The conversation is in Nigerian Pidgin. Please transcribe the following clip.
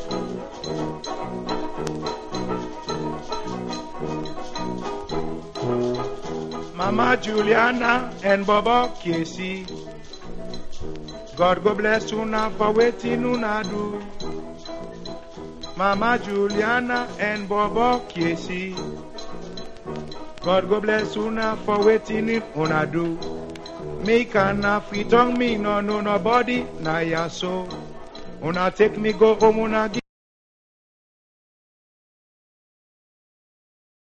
Mama Juliana and Bobo Casey. God go bless una for waiting una do. Mama Juliana and Bobo Casey. God go bless una for waiting una do. Me can fit on me no no nobody na ya so. Una take me go home una give